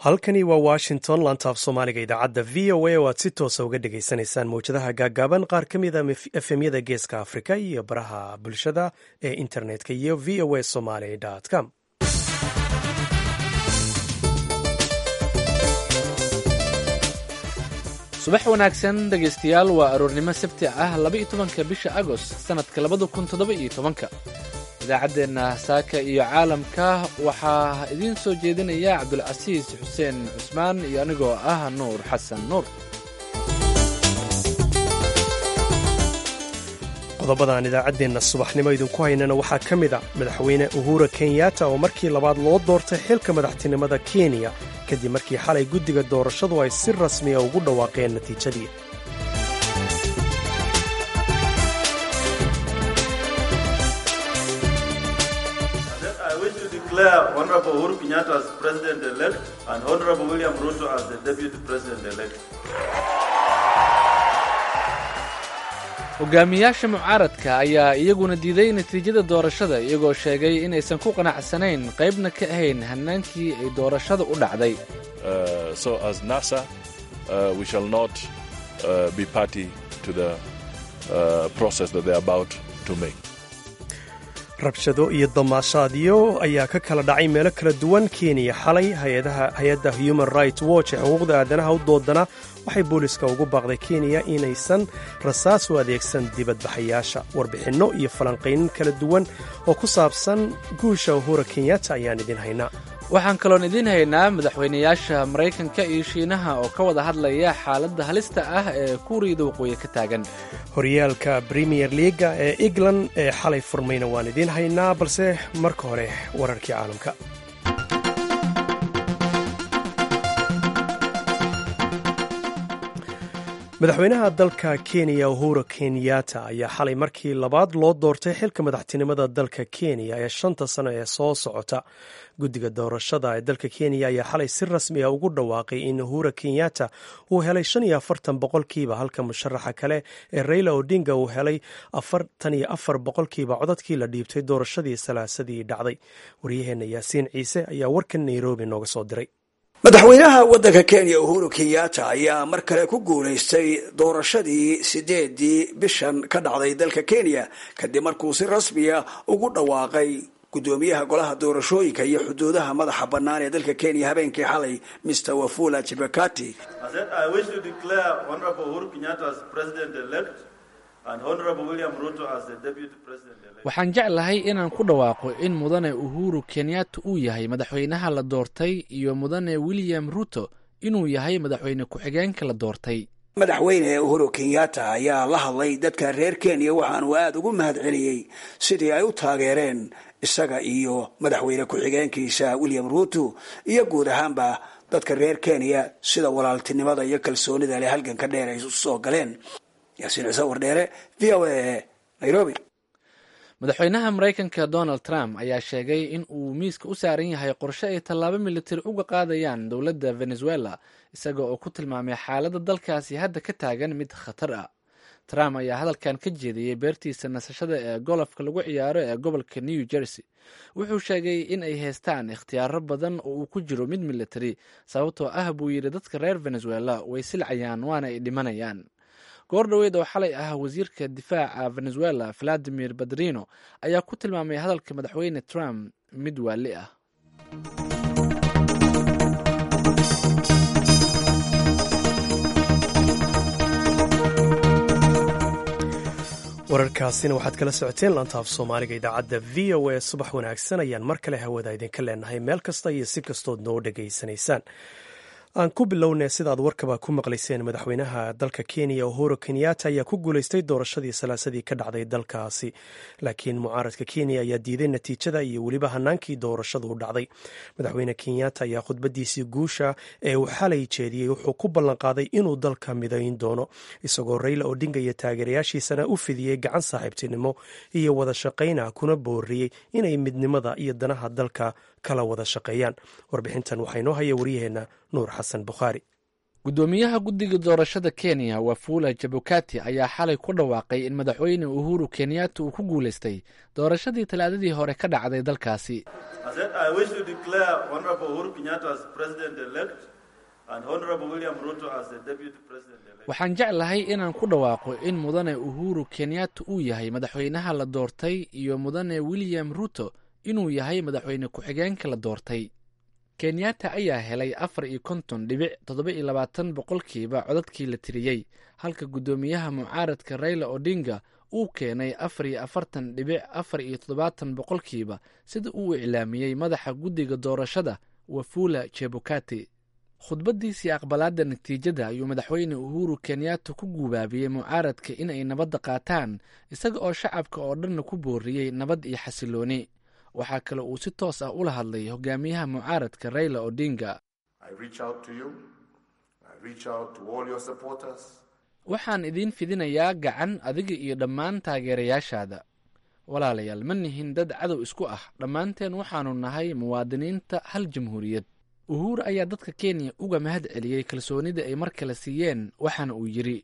halkani waa washington lantaaf soomaaliga idaacadda v o a oo aad si toosa uga dhagaysanaysaan mawjadaha gaaggaaban qaar ka mida efemyada geeska afrika iyo baraha bulshada ee internetka iyo v o a somaly com subax wanaagsan dhegaystayaal waa aroornimo sabti ah laba-iyo tobanka bisha agost sannadka labada kun toddoba iyo tobanka idaacaddeenna saaka iyo caalamka waxaa idiin soo jeedinaya cabdulcasiis xuseen cusmaan iyo anigoo ah nuur xasan nuur qodobadan idaacaddeenna subaxnimo idinku haynana waxaa ka mid a madaxweyne uhura kenyatta oo markii labaad loo doortay xilka madaxtinimada kenya kadib markii xalay guddiga doorashadu ay si rasmiya ugu dhawaaqeen natiijadii hogaamiyaasha mucaaradka ayaa iyaguna diiday natiijada doorashada iyagoo sheegay inaysan ku qanacsanayn qaybna ka ahayn hannaankii ay doorashada u dhacday rabshado iyo damaashaadyo ayaa ka kala dhacay meelo kala duwan kenya xalay hay-adda human rights watch ee xuquuqda aadanaha u doodana waxay booliska ugu baaqday kenya inaysan rasaas u adeegsan dibadbaxayaasha warbixinno iyo falanqaynin kala duwan oo ku saabsan guusha uhura kenyatta ayaan idin haynaa waxaan kaloon idiin haynaa madaxweynayaasha maraykanka iyo shiinaha oo ka wada hadlaya xaaladda halista ah ee kuuriyada waqooyi ka taagan horyaalka premier leaga ee england ee xalay furmayna waan idiin haynaa balse marka hore wararkii caalamka madaxweynaha dalka kenya uhura kenyatta ayaa xalay markii labaad loo doortay xilka madaxtinimada dalka kenya ee shanta sano ee soo socota guddiga doorashada ee dalka kenya ayaa xalay si rasmi a ugu dhawaaqay in uhura kenyatta uu helay shan iyo afartan boqolkiiba halka musharaxa kale ee raila odinga uu helay afartan iyo afar boqolkiiba codadkii la dhiibtay doorashadii salaasadii dhacday waryaheenna yaasiin ciise ayaa warkan nairobi nooga soo diray madaxweynaha waddanka kenya uhuru kenyatta ayaa mar kale ku guulaystay doorashadii sideedii bishan ka dhacday dalka kenya kadib markuu si rasmiya ugu dhawaaqay guddoomiyaha golaha doorashooyinka iyo xuduudaha madaxa bannaan ee dalka kenya habeenkii xalay mr wafula chibakati waxaan jeclahay inaan ku dhawaaqo in mudane uhuru kenyatta uu yahay madaxweynaha la doortay iyo mudane william ruto inuu yahay madaxweyne ku-xigeenka la doortay madaxweyne uhuru kenyatta ayaa la hadlay dadka reer kenya waxaanuu aada ugu mahad celiyey sidii ay u taageereen isaga iyo madaxweyne ku-xigeenkiisa william ruto iyo guud ahaanba dadka reer kenya sida walaaltinimada iyo kalsoonida leh halganka dheer ay usoo galeen yaasiin ciise wardheere v o a nairobi madaxweynaha maraykanka donald trump ayaa sheegay in uu miiska u saaran yahay qorshe ay tallaabo militari uga qaadayaan dowladda venezuela isaga oo ku tilmaamay xaaladda dalkaasi hadda ka taagan mid khatar ah trump ayaa hadalkan ka jeediyey beertiisa nasashada ee golofka lagu ciyaaro ee gobolka new jersey wuxuu sheegay in ay haystaan ikhtiyaaro badan oo uu ku jiro mid militari sababtoo ah buu yidhi dadka reer venezuela way silcayaan waana ay dhimanayaan goor dhoweed oo xalay ah wasiirka difaaca venezuela valadimir badrino ayaa ku tilmaamay hadalka madaxweyne trump mid waali ah wararkaasina waxaad kala socoteen lantaaf soomaaliga idaacadda v o a subax wanaagsan ayaan mar kale hawada idinka leenahay meel kasta iyo si kastood noo dhegaysanaysaan aan ku bilownay sidaad warkaba ku maqlayseen madaxweynaha dalka kenya uhuru kenyatta ayaa ku guulaystay doorashadii salaasadii ka dhacday dalkaasi laakiin mucaaradka kenya ayaa diiday natiijada iyo weliba hanaankii doorashadu u dhacday madaxweyne kenyatta ayaa khudbadiisii guusha ee uu xalay jeediyey wuxuu ku ballanqaaday inuu dalka midayn doono isagoo rayla odinga iyo taageerayaashiisana u fidiyey gacan saaxiibtinimo iyo wada shaqayna kuna booriyey inay midnimada iyo danaha dalka kala wada shaqeeyaan warbixintan waxaa inoo haya waryaheena nuur xasan bukhaari guddoomiyaha guddiga doorashada kenya wafula jabukati ayaa xalay ku dhawaaqay in madaxweyne uhuru kenyatta uu ku guulaystay doorashadii talaadadii hore ka dhacday dalkaasi waxaan jeclahay inaan ku dhawaaqo in mudane uhuru kenyatta uu yahay madaxweynaha la doortay iyo mudane william ruto inuu yahay madaxweyne ku-xigeenka la doortay kenyatta ayaa helay afar iyo konton dhibic toddoba iyo labaatan boqolkiiba codadkii la tiriyey halka guddoomiyaha mucaaradka raila odinga uu keenay afar iyo afartan dhibic afar iyo toddobaatan boqolkiiba sida uu iclaamiyey madaxa guddiga doorashada wafula jebukati khudbaddiisii aqbalaadda natiijada ayuu madaxweyne uhuru kenyatta ku guubaabiyey mucaaradka inay nabadda qaataan isaga oo shacabka oo dhanna ku booriyey nabad iyo xasilooni waxaa kale uu si toos ah ula hadlay hogaamiyaha mucaaradka raila odinga waxaan idiin fidinayaa gacan adiga iyo dhammaan taageerayaashaada walaalayaal ma nihin dad cadow isku ah dhammaanteen waxaanu nahay muwaadiniinta hal jamhuuriyad uhur ayaa dadka kenya uga mahad celiyey kalsoonida ay mar kale siiyeen waxaana uu yidhi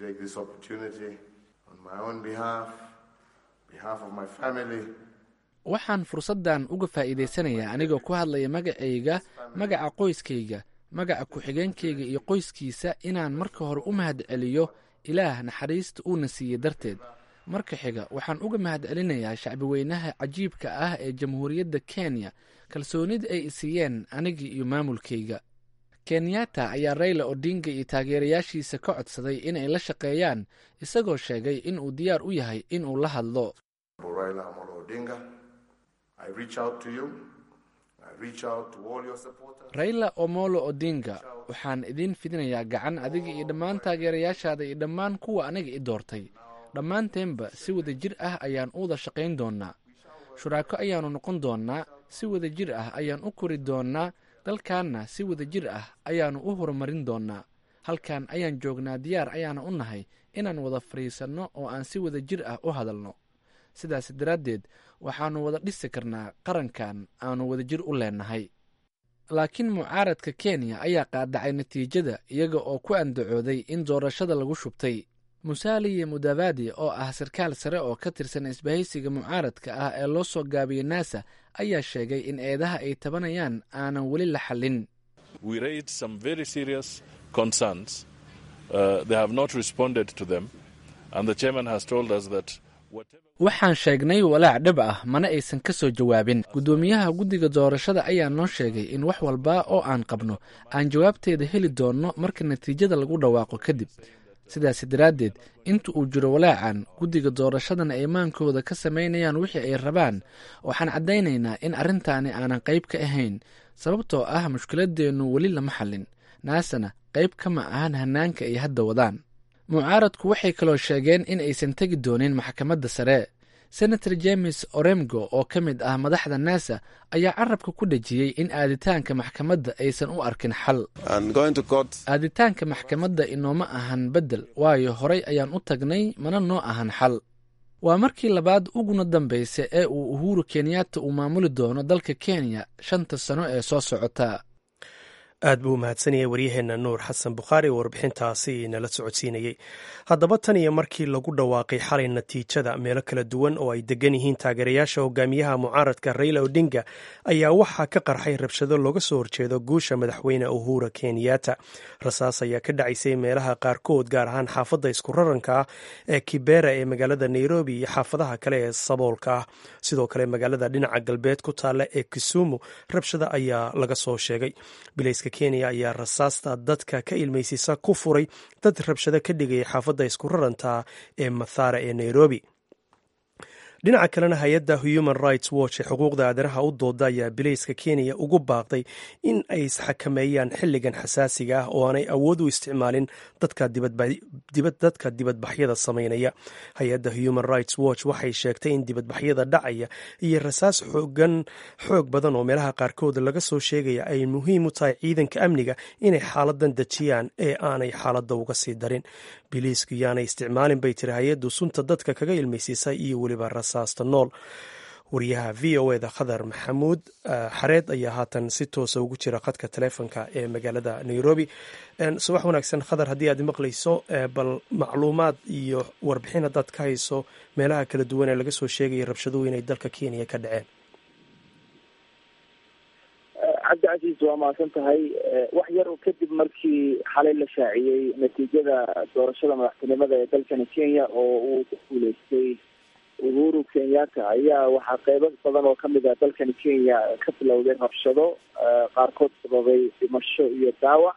waxaan fursaddan uga faa'iidaysanayaa anigoo ku hadlaya magacayga magaca qoyskayga magaca ku-xigeenkayga iyo qoyskiisa inaan marka hore u mahad celiyo ilaah naxariista uuna siiyey darteed marka xiga waxaan uga mahad celinayaa shacbiweynaha cajiibka ah ee jamhuuriyadda kenya kalsoonida ay isiiyeen anigii iyo maamulkayga kenyatta ayaa raila odinga iyo taageerayaashiisa ka codsaday inay la shaqeeyaan isagoo sheegay in uu diyaar u yahay inuu la hadlo raila omolo odinga waxaan idiin fidinayaa gacan adiga iyo dhammaan taageerayaashaada iyo dhammaan kuwa aniga i doortay dhammaanteenba si wada jir ah ayaan u wada shaqayn doonnaa shuraako ayaannu noqon doonnaa si wada jir ah ayaan u kori doonnaa dalkaanna si wada jir ah ayaannu u horumarin doonnaa halkan ayaan joognaa diyaar ayaana u nahay inaan wada fadhiisanno oo aan si wada jir ah u hadalno sidaas daraaddeed waxaannu wada dhisi karnaa qarankan aanu wada jir u leennahay laakiin mucaaradka kenya ayaa qaadacay natiijada iyaga oo ku andacooday in doorashada lagu shubtay musaaliye mudavadi oo ah sarkaal sare oo ka tirsan isbahaysiga mucaaradka ah ee loo soo gaabiyey nasa ayaa sheegay in eedaha ay tabanayaan aanan weli la xallin waxaan sheegnay walaac dhib ah mana aysan ka soo jawaabin guddoomiyaha guddiga doorashada ayaa noo sheegay in wax walba oo aan qabno aan jawaabteeda heli doonno marka natiijada lagu dhawaaqo kadib sidaas daraaddeed inta uu jiro walaacan guddiga doorashadana ay maankooda ka samaynayaan wixii ay rabaan waxaan caddaynaynaa in arrintaani aanan qayb ka ahayn sababtoo ah mushkiladeennu weli lama xallin naasana qayb kama ahan hannaanka ay hadda wadaan mucaaradku waxay kaloo sheegeen in aysan tegi doonin maxkamadda sare senator james oremgo oo ka mid ah madaxda nasa ayaa carabka ku dhejiyey in aaditaanka maxkamadda aysan u arkin xal aaditaanka maxkamadda inooma ahan beddel waayo horay ayaan u tagnay mana noo ahan xal waa markii labaad uguna dambaysa ee uu uhuru kenyatta uu maamuli doono dalka kenya shanta sano ee soo socota aad buu umahadsanayay waryaheenna nuur xasan bukhaari oo warbixintaasi nala socodsiinayey haddaba tan iyo markii lagu dhawaaqay xalay natiijada meelo kala duwan oo ay degan yihiin taageerayaasha hogaamiyaha mucaaradka raila odinga ayaa waxaa ka qarxay rabshado looga soo horjeedo guusha madaxweyne uhura kenyatta rasaas ayaa ka dhacaysay meelaha qaarkood gaar ahaan xaafadda isku raranka ah ee kibera ee magaalada nairobi iyo xaafadaha kale ee saboolka ah sidoo kale magaalada dhinaca galbeed ku taalla ee kisumu rabshada ayaa laga soo sheegay kenya ayaa rasaasta dadka ka ilmaysiisa ku furay dad rabshado ka dhigaya xaafadda isku raranta ee mathara ee nairobi dhinaca kalena hay-adda human rights watch ee xuquuqda aadanaha u dooda ayaa bilayska kenya ugu baaqday in ay isxakameeyaan xilligan xasaasiga ah oo aanay awood u isticmaalin dadka dibadbaxyada samaynaya hay-adda human rights watch waxay sheegtay in dibadbaxyada dhacaya iyo rasaas xoogan xoog badan oo meelaha qaarkood laga soo sheegaya ay muhiim u tahay ciidanka amniga inay xaaladan dejiyaan ee aanay xaaladda uga sii darin biliisku yaanay isticmaalin bay tiri hay-addu sunta dadka kaga ilmaysiisa iyo weliba rasaasta nool wariyaha v o eda khadar maxamuud xareed ayaa haatan si toosa ugu jira khadka taleefonka ee magaalada nairobi subax wanaagsan khadar haddii aad maqlayso bal macluumaad iyo warbixin haddaad ka hayso meelaha kala duwan ee laga soo sheegaya rabshaduhu inay dalka kenya ka dhaceen cabdi casiis waa mahadsan tahay wax yar kadib markii xalay la shaaciyey natiijada doorashada madaxtinimada ee dalkani kenya oo uu ku guuleystay uhuru kenyatta ayaa waxaa qeybo badan oo kamid ah dalkani kenya ka bilowday rabshado qaarkood sababay dhimasho iyo daawac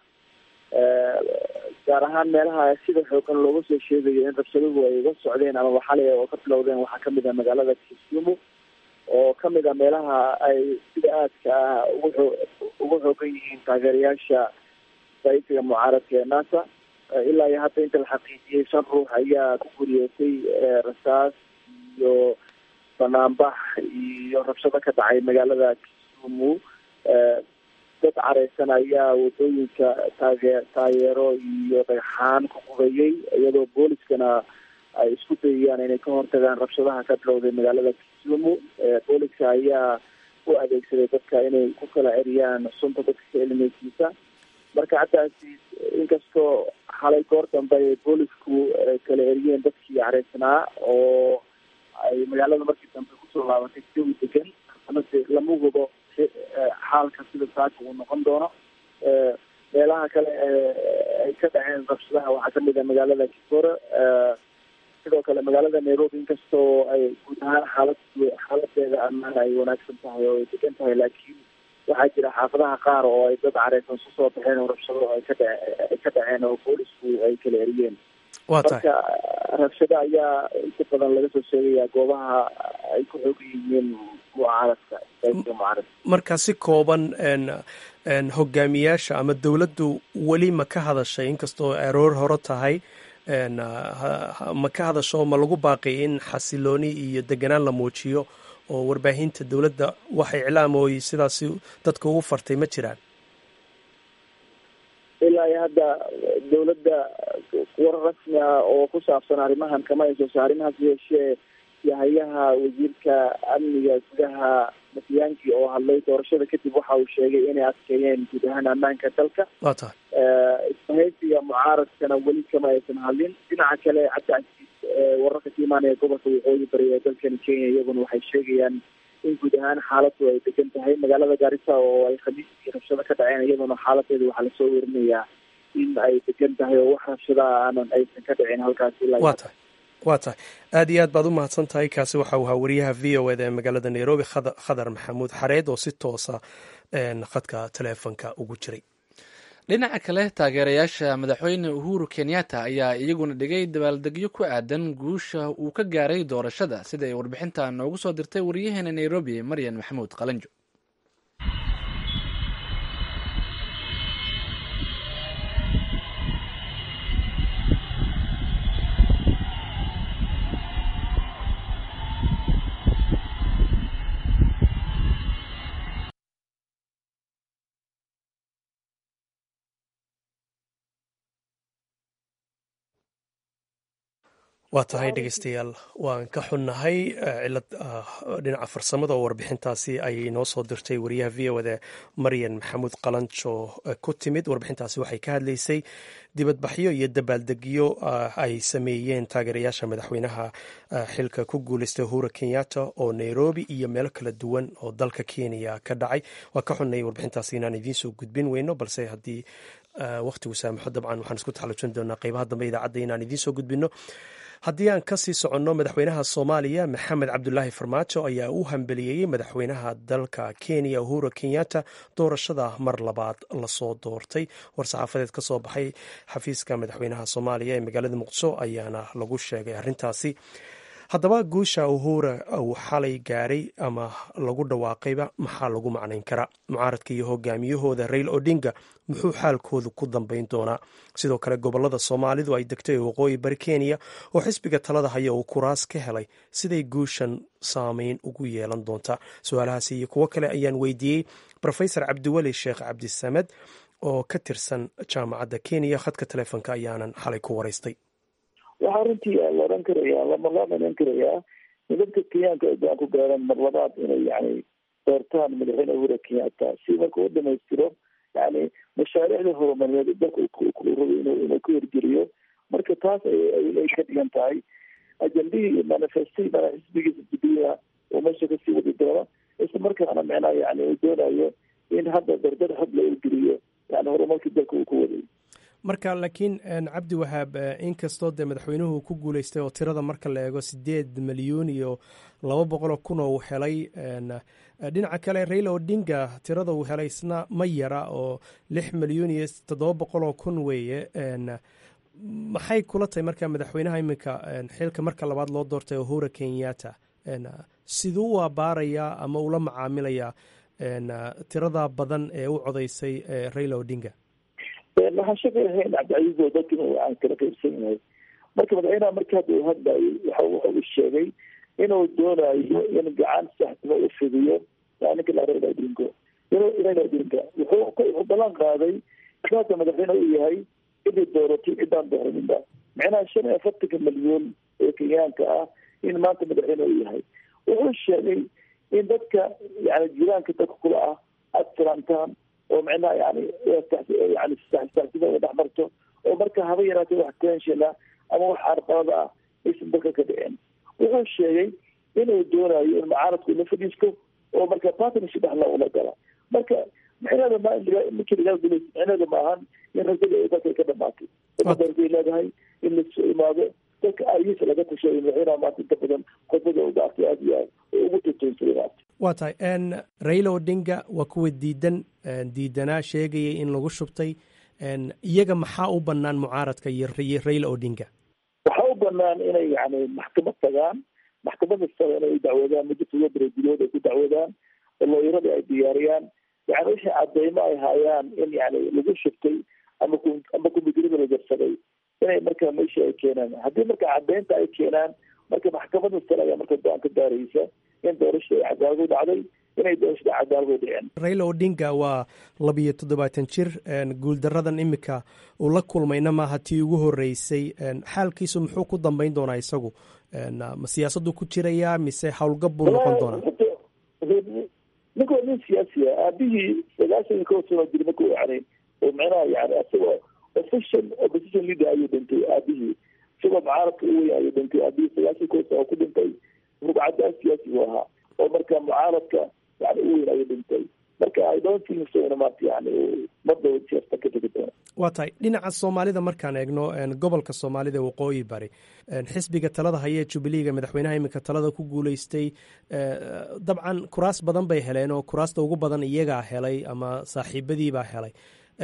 gaar ahaan meelaha sida xoogan looga soo sheegayo in rabshaduhu ay uga socdeen amaba xalay oo ka bilowdeen waxaa kamid ah magaalada kisumu oo kamid a meelaha ay sida aadka ah ugu ugu xoogan yihiin taageerayaasha saysiga mucaaradka ee nasa ilaa iyo hadda inta la xaqiijiyey shan ruux ayaa ku guriyootay rasaas iyo banaanbax iyo rabshado ka dhacay magaalada kisumu dad careysan ayaa wadooyinka taage taageero iyo dhagxaan ku gubayay iyadoo booliskana ay isku dayayaan inay ka hortagaan rabshadaha ka bilowday magaalada kisumu booliska ayaa u adeegsaday dadka inay ku kala ceriyaan sunta dadka ka elineysiisa marka haddaasi inkastoo xalay goor dambe ay boolisku kala eriyeen dadkii careysnaa oo ay magaalada markii dambe kusoo laabatay jawi degan amase lama hubo xaalka sida saaka uu noqon doono meelaha kale ay ka dhaceen rabshadaha waxaa kamid ah magaalada kibora sidoo kale magaalada nairobi inkastoo ay guud ahaan xaalad xaaladeeda ammaan ay wanaagsan tahay oo ay degan tahay laakiin waxaa jira xaafadaha qaar oo ay dad careysan susoo baxeen oo rabshado ay ka dhace ay ka dhaceen oo boolisku ay kala eriyeen marka rabshado ayaa inta badan laga soo sheegaya goobaha ay ku xoogan yihiin mucaaradka mucaarad marka si kooban hogaamiyaasha ama dowladdu weli ma ka hadashay inkastoo aroor hore tahay ma ka hadasho ma lagu baaqi in xasilooni iyo deganaan la muujiyo oo warbaahinta dowladda wax iclaam ooy sidaasi dadka ugu fartay ma jiraan ilaa iyo hadda dowladda war rasmi ah oo ku saabsan arrimahan kama ay soo saarin hase yeeshee yahayaha wasiirka amniga gudaha matiyaanki oo hadlay doorashada kadib waxa uu sheegay inay adkeeyeen guud ahaan ammaanka dalka waa tahay isbahaysiga mucaaradkana weli kama aysan hadlin dhinaca kale cabdicasiis wararka ka imaanaya gobolka waqooyi bari ee dalkani kenya iyaguna waxay sheegayaan in guud ahaan xaaladu ay degan tahay magaalada gaarisa oo ay khamiistii rabshado ka dhaceen iyaduna xaaladeeda waxaa lasoo werinayaa in ay degan tahay oo wax rabshadaha aanan aysan ka dhicin halkaas ilaa waa tahay waa tahay aad iyo aad baad u mahadsan tahay kaasi waxa uu ahaa wariyaha v o eda ee magaalada nairobi khadar maxamuud xareed oo si toosa khadka taleefonka ugu jiray dhinaca kale taageerayaasha madaxweyne uhuru kenyatta ayaa iyaguna dhigay dabaaldegyo ku aadan guusha uu ka gaaray doorashada sida ay warbixinta noogu soo dirtay wariyaheena nairobi maryan maxamuud qalanjo waa tahay dhegeystayaal waan ka xunnahay cilad dhinaca farsamada oo warbixintaasi ayay noo soo dirtay wariyaha v o da maryan maxamuud qalanjo ku timid warbixintaasi waxay ka hadlaysay dibadbaxyo iyo dabaaldegyo ay sameeyeen taageerayaasha madaxweynaha xilka ku guuleystay uhura kenyatta oo nairobi iyo meelo kala duwan oo dalka kenya ka dhacay waa ka xunnay warbixintaasi inaan idiin soo gudbin weyno balse haddii wakhtigu saamaxo dabcan waxaan isku taxallujin doonaa qeybaha dambe idaacadda inaan idiin soo gudbino haddii aan kasii soconno madaxweynaha soomaaliya maxamed cabdulaahi farmaajo ayaa u hambeliyeeyey madaxweynaha dalka kenya uhuru kenyatta doorashada mar labaad lasoo doortay war-saxaafadeed ka soo baxay xafiiska madaxweynaha soomaaliya ee magaalada muqdisho ayaana lagu sheegay arrintaasi haddaba guusha uhura uu xalay gaaray ama lagu dhawaaqayba maxaa lagu macnayn karaa mucaaradka iyo hogaamiyahooda rail odinga muxuu xaalkoodu ku dambeyn doonaa sidoo kale gobolada soomaalidu ay degtay waqooyi bari kenya oo xisbiga talada haya uu kuraas ka helay siday guushan saameyn ugu yeelan doontaa su-aalahaasi iyo kuwo kale ayaan weydiiyey rofesor cabdiweli sheekh cabdisamed oo ka tirsan jaamacadda kenya khadka telefoonka ayaanan xalay ku waraystay waxaa runtii la odhan karayaa lama loo dhanan karayaa in dadka kenyaanka ay go-aan ku gaaraan mar labaad inay yani doortaan madaxweyne uhura kenyatta si marka u dhamaystiro yani mashaariicda horumarineed dalka rabo inuu ku hirgeliyo marka taas ay ka dhigan tahay ajendihii iyo manifesti mana xisbigiisa jubilia oo meesha kasii wadi doono isla markaana micnaha yani uu doonayo in hadda dardar xog la urgeliyo yani horumarkii dalka uu ku waday marka laakiin cabdi wahaab inkastoo dee madaxweynuhu ku guuleystay oo tirada marka la eego sideed milyuun iyo laba boqoloo kun oo uu helay dhinaca kale raila odinga tirada uu helay isna ma yara oo lix milyuun iyo toddoba boqoloo kun weeye maxay kula tahay marka madaxweynaha iminka xilka marka labaad loo doortay uhura kenyatta siduu u abaarayaa ama ula macaamilayaa tirada badan ee u codaysay raila odinga waxaan shaqayahay in cabdicasiis oo dadkina aan kala qaybsan yahay marka madaxweynaha marka hadda uu hadlayay waxa waxa uu sheegay inuu doonayo in gacan saxtima u fidiyo ninka la raila odingo raila odinga wuxuu wuxuu ballan qaaday hadda madaxweyne uu yahay cidii dooratay ciddaan dooraninba macnaha shan iyo afartanka milyuun ee kenyaanka ah in maanta madaxweyne uu yahay wuxuu sheegay in dadka yani jiraanka dadka kula ah aada salaamtaan oo micnaha yani yani saxsida dhex marto oo marka haba yaraatay wax tenshina ama wax carqalada ah aysan dalka ka dhicin wuxuu sheegay inuu doonayo in mucaaradku la fadhiisto oo marka partnership dhex loola gala marka micnaheeda ma ninkii lagaa gulaysa micnaheeda maahan in rajada ay dalka ka dhamaatay darday leedahay in lasoo imaado dadka ayisa laga tashayo madaxweynaha maanta inta badan khudbada u dhaartay aada iyo aad oo ugu tatoonsaday maanta waa tahay raila odinga waa kuwa diidan diidanaa sheegayay in lagu shubtay iyaga maxaa u banaan mucaaradka iyo raila odinga waxaa u banaan inay yani maxkamad tagaan maxkamada sare inay dacwadaan muddo todoba bereedilood ay ku dacwadaan oo looyarada ay diyaariyaan yani wixii cadeymo ay hayaan in yani lagu shubtay ama ama kumbidirada la jarsaday inay marka meesha ay keenaan haddii marka cadeynta ay keenaan marka maxkamada sare ayaa marka go-aan ka gaaraysa in doorashada ay cadaalad u dhacday inay doorashada cadaalad u dhiceen raila odinga waa labiyo toddobaatan jir guuldaradan imika uu la kulmayna maaha tii ugu horeysay xaalkiisu muxuu ku dambeyn doonaa isagu ma siyaasaddu ku jirayaa mise howlgab buu noqon doonaa ninka waa nin siyaasi ah aabihii sagaashan iyo kow sano jir marka u yani oo micnaha yani isagoo official opposition leader ayuu dhintay aabihii isagoo mucaaradka u weyn ayuu dhintay aabihii sagaashan kow sano ku dhintay rugcadaan siyaasi buu ahaa oo marka mucaaradka yani u weyn ayuu dhintay marka i don't think so in maanta yani mardow siyaasta ka tegi doona waa tahay dhinaca soomaalida markaan eegno gobolka soomaalida waqooyi bari xisbiga talada hayee jubileega madaxweynaha iminka talada ku guuleystay dabcan kuraas badan bay heleen oo kuraasta ugu badan iyagaa helay ama saaxiibadiibaa helay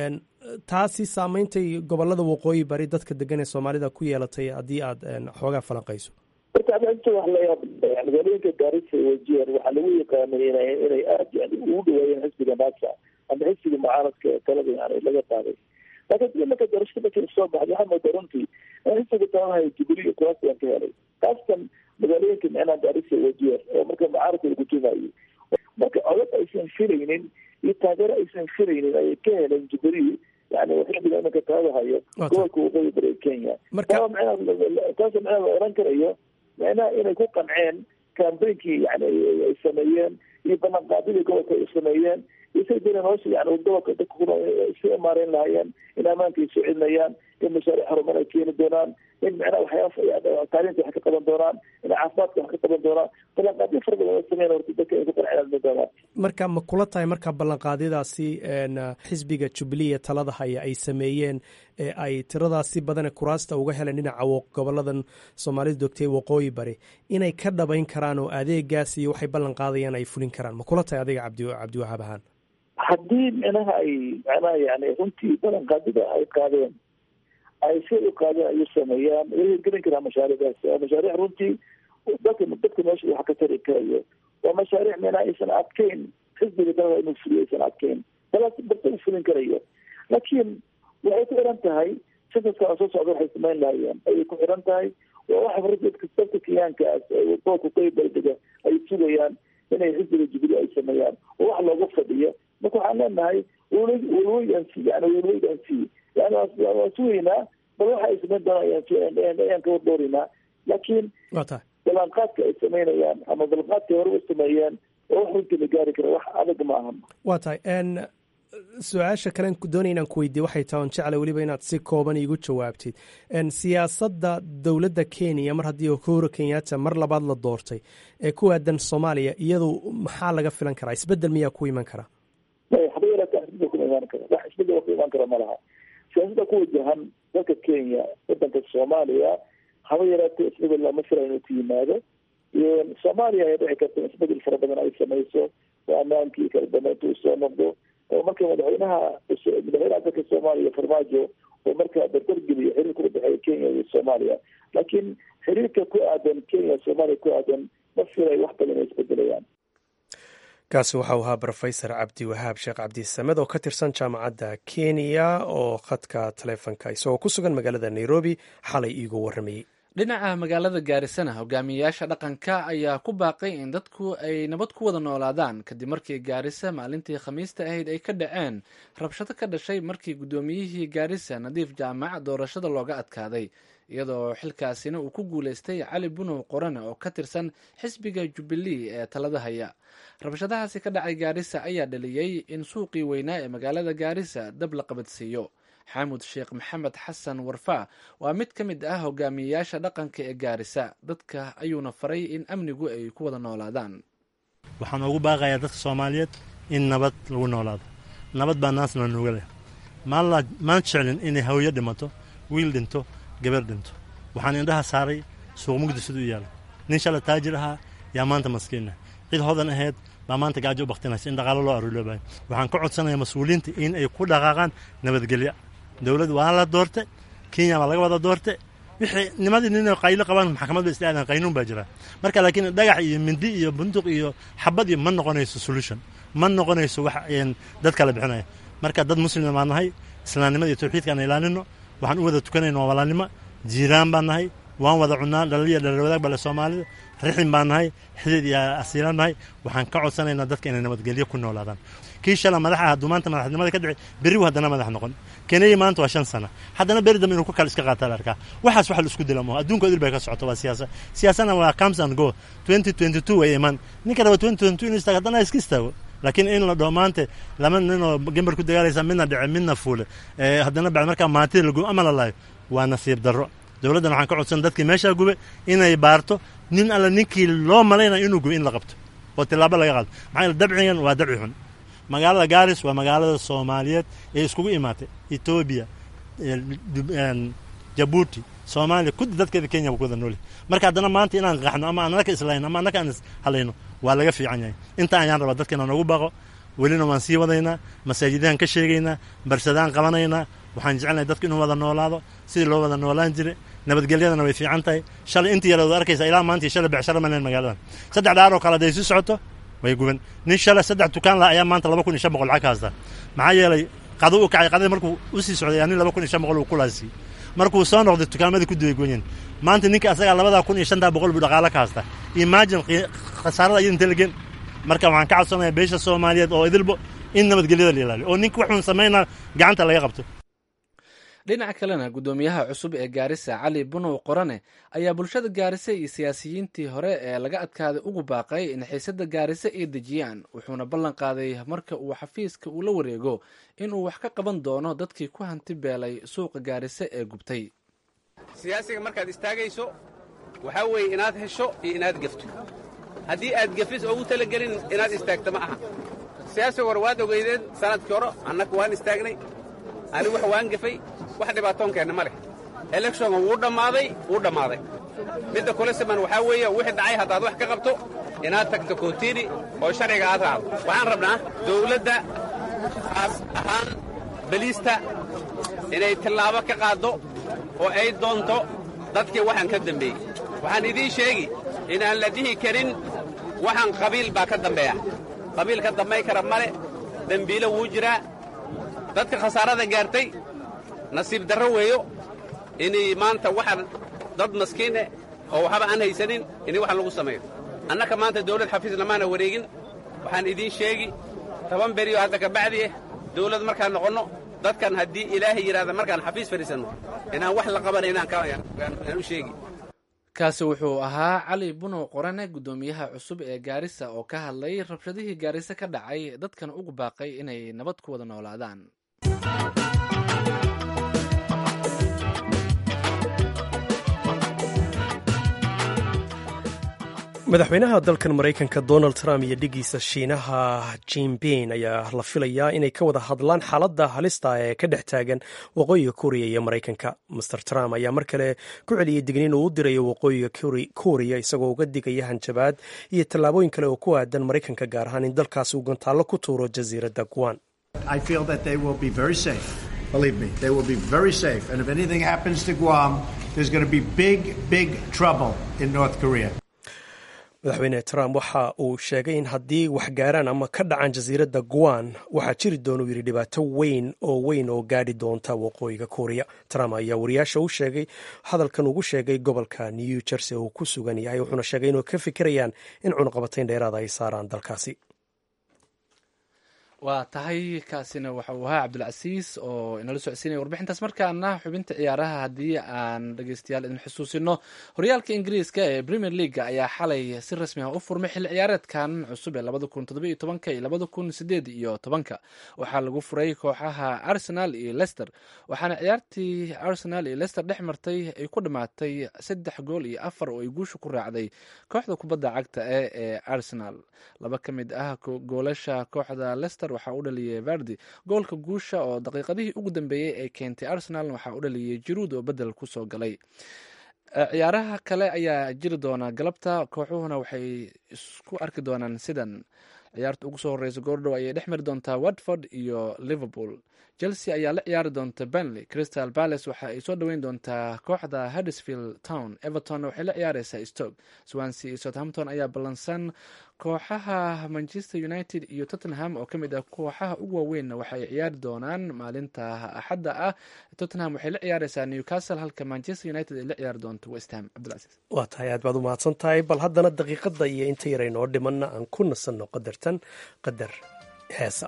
taasi saameyntay gobolada waqooyi bari dadka degan ee soomaalida ku yeelatay haddii aad xoogaa falanqayso horta adinta wax la yaab magaalooyinka gaarisa wajeer waxaa lagu yaqaanay ina inay aada yani ugu dhawaayeen xisbiga naasa ama xisbiga mucaaradka talada yani laga qaaday laakiin marka doorashada markii soo baxday waxaa moodaa runtii in xisbiga taladahay jubilee kuraas baan ka helay kaastan magaalooyinka micnaha gaarisa wajeer oo marka mucaaradka lagu tumayay marka codad aysan filaynin iyo taageero aysan filaynin ayay ka heleen jubilee yani xisbiga imanka talada hayo gobolka waqooyi bari kenya taas micnaha la oran karayo micnaha inay ku qanceen cambainkii yani ay sameeyeen iyo ballanqaadidii gobolka ay sameeyeen isay dira nolosha yani gobolka dadka kuna si maareyn lahaayeen in ammaanka ay soo celinayaan in mashaariic horumar ay keeni doonaan in micnaha waxyaaba taalinta wax ka qaban doonaan in caafimaadka wax ka qaban doonaan ballanqaadyo fara badan sameyn horta dadka ay ku qanceen doonaan marka ma kula tahay marka ballanqaadyadaasi xisbiga jubilee talada haya ay sameeyeen ee ay tiradaasi badane kuraasta uga heleen dhinaca goboladan soomaalida dogtay waqooyi bari inay ka dhabayn karaan oo adeegaas iyo waxay ballan qaadayaan ay fulin karaan ma kula tahay adiga cabdi cabdiwahaab ahaan haddii micnaha ay micnaha yani runtii ballanqaadida ay qaadeen ay si u qaadeen ay u sameeyaan way hirgelin karaan mashaariicdaas waa mashaariic runtii dadka dadka meesha wax ka tari karayo waa mashaariic micnaha aysan adkeyn xisbiga dalada inuu fuliyo aysan adkeyn balaas barta u fulin karayo laakiin waxay ku xiran tahay sida sano soo socda waxay samayn lahayeen ayay ku xiran tahay waa wax dadka dadka kenyaankaas gobolka qoybaldega ay sugayaan inay xisbiga jubilee ay sameeyaan oo wax looga fadhiyo marka waxaan leenahay wlweydansi yani wlweydansi yani waan sugaynaa bal waxa ay samayn doonaan ayaan ka wardoorinaa laakiin ballanqaadka ay samaynayaan ama ballanqaadka hore u sameeyeen oo wax runtii la gaari kara wax adag ma ahan waa tahay su-aasha kalen doonaya inaan ku weydiye waxay tahay on jecla weliba inaad si kooban iigu jawaabtid siyaasadda dowladda kenya mar haddii uhuru kenyatta mar labaad la doortay ee ku aadan soomaaliya iyadu maxaa laga filan karaa isbedel miyaa ku iman kara haba yaraata isbedel kuma imaan kara wax isbedel ku imaan kara ma laha siyaasadda ku wajahan dalka kenya wadanka soomaaliya haba yaraatee isbedel lama fila inuu ku yimaado soomaaliya ay dhici karta in isbedel fara badan ay samayso oo amaankii kala dambeynta uu soo noqdo oo marka madaxweynaha madaxweynaha dalka soomaaliya farmaajo oo markaa dardargeliyo xiriirka u dhexeeya kenya iyo soomaaliya laakiin xiriirka ku aadan kenya soomaaliya ku aadan ma filay wax badan inay isbedelayaan kaasi waxau ahaa rofesor cabdi wahaab sheekh cabdisamed oo ka tirsan jaamacadda kenya oo khadka taleefonka isagoo ku sugan magaalada nairobi xalay iigu waramayey dhinaca magaalada gaarisana hogaamiyeyaasha dhaqanka ayaa ku baaqay in dadku ay nabad ku wada noolaadaan kadib markii gaarisa maalintii khamiista ahayd ay ka dhaceen rabshado ka dhashay markii guddoomiyihii gaarisa nadiif jaamac doorashada looga adkaaday iyadoo xilkaasina uu ku guuleystay cali bunow qorane oo ka tirsan xisbiga jubbilee ee talada haya rabshadahaasi ka dhacay gaarisa ayaa dhaliyey in suuqii weynaa ee magaalada gaarisa dab la qabadsiiyo xaamud sheekh maxamed xasan warfaa waa mid ka mid ah hogaamiyeyaasha dhaqanka ee gaarisa dadka ayuuna faray in amnigu ay ku wada noolaadaan waxaan ugu baaqayaa dadka soomaaliyeed in nabad lagu noolaado nabad baa naasna nuga leh maan jeclin inay hawyo dhimato wiil dhinto gabar dhinto waxaan indhaha saaray suuq mugdi siduu yaala nin shala taajir ahaa yaa maanta maskiinah cid hodan ahayd baa maanta gaajo u baktinaysa in dhaqaalo loo aruuloobayo waxaan ka codsanayaa mas-uuliyiinta in ay ku dhaqaaqaan nabadgelyo dowlad waa la doorte kenya waa laga wada doorte wixii nimadii nin qaylo qabaan maxkamad ba islaadan qaynuun baa jira marka laakiin dhagax iyo mindi iyo bunduq iyo xabad iyo ma noqonayso solution ma noqonayso wax dad kala bixinaya marka dad muslima baan nahay islaamnimada iyo tawxiidka aan ilaalino waxaan u wada tukanayna waa walaalnimo jiiraan baan nahay waan wada cunaa dhalaliya dhalar wadaag bale soomaalida rixin baan nahay xidid iyo asiilaan nahay waxaan ka codsanaynaa dadka inay nabadgelyo ku noolaadaan kii shala madaxa hadduu maanta madaxnimada ka dhici berrigu haddana madax noqon kenaya maanta waa shan sana haddana beri dambe inuu ku kale iska qaataa la arkaa waxaas wax la isku dila maho adduunka idil bay ka socoto waa siyaasa siyaasana waa comes and go twenty twenty two way iman ninka raba twenty twenty two inuu istaago haddana iska istaago laakiin in la dhaho maanta laba ninoo gembar ku dagaalaysa midna dhice midna fuule haddana bacd markaa maantida lagu ama la laayo waa nasiib darro dowladdan waxaan ka codsan dadkii meeshaa gube inay baarto nin alla ninkii loo malaynayo inuu gube in la qabto oo tilaabo laga qaado maxaa yeele dabcigan waa dabci xun magaalada gaaris waa magaalada soomaaliyeed ee iskugu imaatay etoobiya jabuuti soomaaliya kudi dadkeeda kenya ku wada nooli marka haddana maanta inaan qaxno ama aan anaka islayno ama anaka aan ishalayno waa laga fiican yahay inta ayaan rabaa dadka inaan ugu baaqo welina waan sii wadaynaa masaajidaan ka sheegaynaa barsadaan qabanaynaa waxaan jecelnahay dadku inuu wada noolaado sidii loo wada noolaan jire nabadgelyadana way fiican tahay shalay intii yaraad arkaysa ilaa maantii shalay becsharo maleen magaaladan saddex dhaar oo kale hadday sii socoto way guban nin shalay saddex dukaan la ayaa maanta laba kun iyo shan boqol lacag ka haysta maxaa yeelay qado u kacay qadada markuu u sii socday nin laba kun iyo shan boqol uu kulaasii markuu soo noqday dukaamadii ku duway goyen maanta ninka asagaa labadaa kun iyo shantaa boqol buu dhaqaalo ka haysta imagine khasaarada iyada intee lagen marka waxaan ka codsanayaa beesha soomaaliyeed oo idilbo in nabadgelyada la ilaaliyo oo ninka waxuun samaynaa gacanta laga qabto dhinaca kalena guddoomiyaha cusub ee gaarisa cali bunow qorane ayaa bulshada gaarisa iyo siyaasiyiintii hore ee laga adkaaday ugu baaqay in xiisada gaarisa ay dejiyaan wuxuuna ballan qaaday marka uu xafiiska uu la wareego inuu wax ka qaban doono dadkii ku hanti beelay suuqa gaarisa ee gubtay siyaasiga markaad istaagayso waxaa weeye inaad hesho iyo inaad gefto haddii aad gefis ugu talagelin inaad istaagto ma aha siyaasiga hore waad ogeydeen sanadkii hore annaga waan istaagnay anigu wax waan gefay wax dhibaatoonkeenna ma leh elekshonka wuu dhammaaday wuu dhammaaday midda kule siman waxaa weeye wixii dhacay haddaad wax ka qabto inaad tagto kootini oo sharciga aad raacdo waxaan rabnaa dawladda aas ahaan beliista inay tillaabo ka qaaddo oo ay doonto dadkii waxaan ka dambeeyey waxaan idiin sheegi inaan la dhihi karin waxaan qabiil baa ka dambeeya qabiil ka dambay kara male dembiilo wuu jiraa dadka khasaarada gaartay nasiib darro weeyo inay maanta waxaan dad maskiine oo waxba aan haysanin inay wax lagu sameeyo annaka maanta dawlad xafiis lamaana wareegin waxaan idiin sheegi toban beriyo hadda ka bacdi ah dawlad markaan noqonno dadkan haddii ilaahay yidhahda markaan xafiis fadhiisanno inaan wax la qabanaynaan u sheegi kaasi wuxuu ahaa cali bunow qorane guddoomiyaha cusub ee gaarisa oo ka hadlay rabshadihii gaarisa ka dhacay dadkan ugu baaqay inay nabad ku wada noolaadaan madaxweynaha dalkan maraykanka donald trump iyo dhigiisa shiinaha jinping ayaa la filayaa inay ka wada hadlaan xaaladda halista ee ka dhex taagan waqooyiga kuuriya iyo maraykanka master trump ayaa mar kale ku celiyey digniin uu u dirayo waqooyiga kuuriya isagoo uga digaya hanjabaad iyo tallaabooyin kale oo ku aadan maraykanka gaar ahaan in dalkaasi uu gantaallo ku tuuro jasiiradda guan Believe me, they will be very safe. And if anything happens to Guam, there's going to be big, big trouble in North Korea. madaxweyne trump waxa uu sheegay in haddii wax gaaraan ama ka dhacaan jasiiradda guan waxaa jiri doona uu yidhi dhibaato weyn oo weyn oo gaadhi doonta waqooyiga kuuriya trump ayaa wariyaasha u sheegay hadalkan ugu sheegay gobolka new jersey oo uu ku sugan yahay wuxuuna sheegay inuu ka fikirayaan in cunaqabatayn dheeraada ay saaraan dalkaasi waa tahay kaasina waxa uu ahaa cabdulcasiis oo inala socodsiinaya warbixintaas markaana xubinta ciyaaraha haddii aan dhegeystayaal idin xusuusino horyaalka ingiriiska ee premier leaga ayaa xalay si rasmi ah u furmay xilli ciyaareedkan cusub ee labada kun toddoba iyo tobanka iyo labada kun sideed iyo tobanka waxaa lagu furay kooxaha arsenal iyo lester waxaana ciyaartii arsenal iyo lester dhex martay ay ku dhammaatay saddex gool iyo afar oo ay guusha ku raacday kooxda kubadda cagta e ee arsenal laba ka mid ah goolasha kooxda lester waxaa u dhaliyay vardi goolka guusha oo daqiiqadihii ugu dambeeyey ee keentay arsenal waxaa u dhaliyay jiruud oo bedel kusoo galay ciyaaraha kale ayaa jiri doona galabta kooxuhuna waxay isku arki doonaan sidan ciyaarta ugu soo horeysa goordhow ayay dhex mari doontaa watford iyo liverpool chelsea ayaa la ciyaari doonta benley crystal palace waxa ay soo dhoweyn doontaa kooxda huddersfield town everton waxay la ciyaareysaa stoke swansea iyo southampton ayaa ballansan kooxaha manchester united iyo tottenham oo kamid ah kooxaha ugu waaweynna waxa ay ciyaari doonaan maalinta axadda ah tottenham waxay la ciyaareysaa newcastle halka manchester united ay la ciyaari doonto westham cabdilcasiis waa tahay aad baad u mahadsan tahay bal haddana daqiiqadda iyo inta yaray noo dhimanna aan ku nasanno qadartan qadar heesa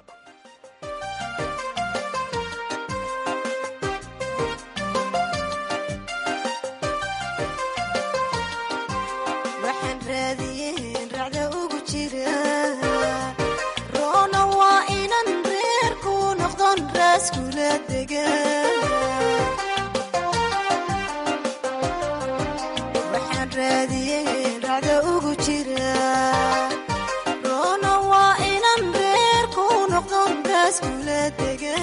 waxaan raadiyey racda ugu jira roona waa inan reer ku noqdo raaskula dega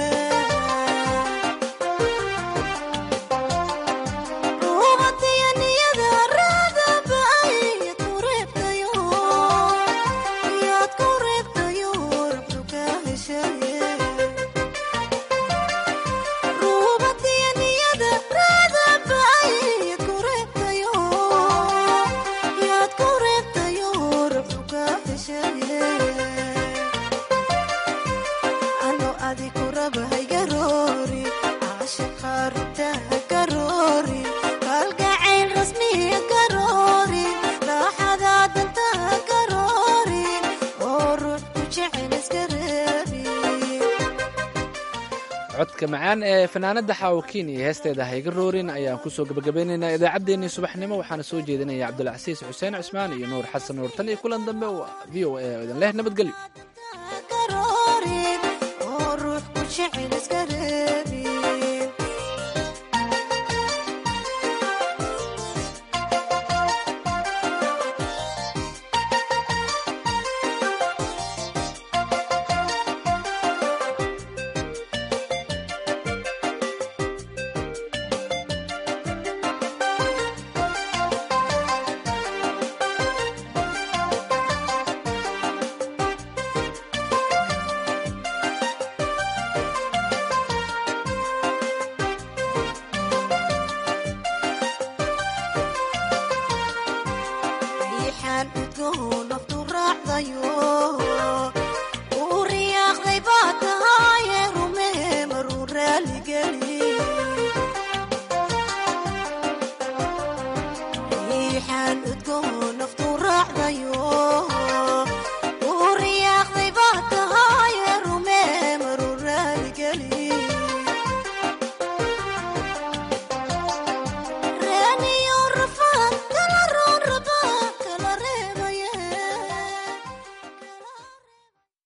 ruubadiya niyada raadaba yaad ku reebtayo yaad ku reebtayo rabtu ka heshaye ano adiku raba haygaroori caashaqa rugta hagaroori kalgacayl rasmiya garoori raaxada danta hagaroori oo ruux ku jecel iska reebi codka macaan ee fanaanada xaawokiin iyo heesteeda hayga roorin ayaan kusoo gabagabeynaynaa idaacaddeenii subaxnimo waxaana soo jeedinaya cabdulcasiis xuseen cusmaan iyo nuur xasan nuur tan iyo kulan dambe v o a oo idin leh nabadgelyo garoori oo ruux ku jecel iska reebi